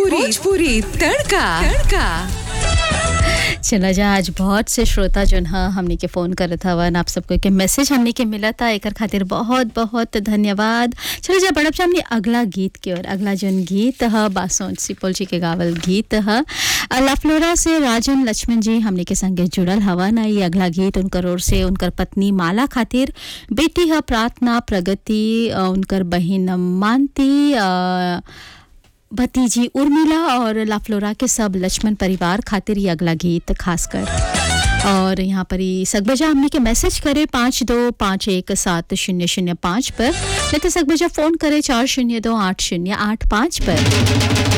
भोजपुरी भोजपुरी तड़का तड़का चला जा आज बहुत से श्रोता जोन ह हमनी के फ़ोन करत हवन आप सबको के मैसेज हमनी के मिला था एकर खातिर बहुत बहुत धन्यवाद चला जा बड़प हमने अगला गीत की ओर अगला जोन गीत ह बासोन सिपोल जी के गावल गीत ह लफलोरा से राजन लक्ष्मण जी हमनी के संगे जुड़ल हवन ये अगला गीत उनकर ओर से उनकर पत्नी माला खातिर बेटी ह प्रार्थना प्रगति अ, उनकर बहिन मानती अ, भतीजी उर्मिला और लाफ्लोरा के सब लक्ष्मण परिवार खातिर ये अगला गीत खासकर और यहाँ पर ही सकबजा हमने के मैसेज करे पाँच दो पाँच एक सात शून्य शून्य पाँच पर नहीं तो सकबजा फ़ोन करे चार शून्य दो आठ शून्य आठ पाँच पर